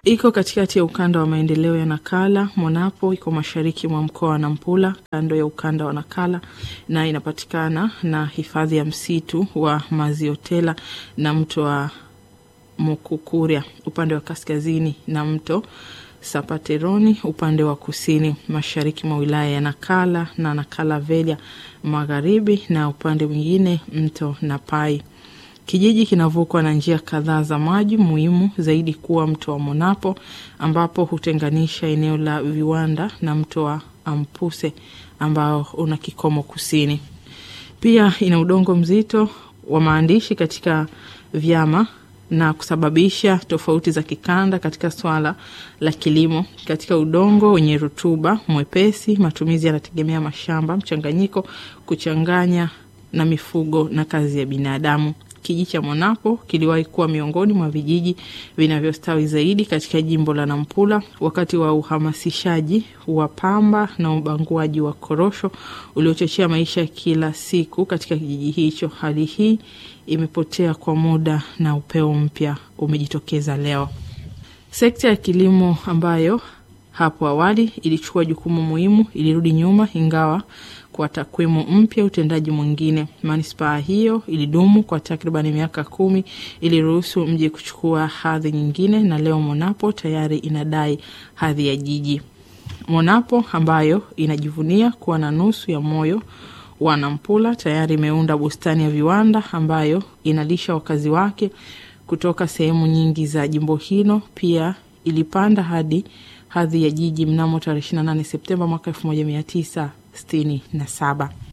iko katikati ya ukanda wa maendeleo ya Nakala. Monapo iko mashariki mwa mkoa wa Nampula, kando ya ukanda wa Nakala, na inapatikana na hifadhi ya msitu wa Maziotela na mto wa Mukukuria upande wa kaskazini na mto Sapateroni upande wa kusini mashariki mwa wilaya ya Nakala na Nakala Velia magharibi, na upande mwingine mto Napai. Kijiji kinavukwa na njia kadhaa za maji, muhimu zaidi kuwa mto wa Monapo ambapo hutenganisha eneo la viwanda na mto wa Ampuse ambao una kikomo kusini. Pia ina udongo mzito wa maandishi katika vyama na kusababisha tofauti za kikanda katika swala la kilimo. Katika udongo wenye rutuba mwepesi, matumizi yanategemea mashamba mchanganyiko, kuchanganya na mifugo na kazi ya binadamu. Kijiji cha Monapo kiliwahi kuwa miongoni mwa vijiji vinavyostawi zaidi katika jimbo la Nampula wakati wa uhamasishaji wa pamba na ubanguaji wa korosho uliochochea maisha ya kila siku katika kijiji hicho. Hali hii imepotea kwa muda na upeo mpya umejitokeza leo. Sekta ya kilimo ambayo hapo awali ilichukua jukumu muhimu ilirudi nyuma, ingawa kwa takwimu mpya utendaji mwingine. Manispaa hiyo ilidumu kwa takribani miaka kumi, iliruhusu mji kuchukua hadhi nyingine, na leo Monapo tayari inadai hadhi ya jiji. Monapo ambayo inajivunia kuwa na nusu ya moyo wa Nampula tayari imeunda bustani ya viwanda ambayo inalisha wakazi wake kutoka sehemu nyingi za jimbo hilo. Pia ilipanda hadi hadhi ya jiji mnamo tarehe 28 Septemba mwaka 1967.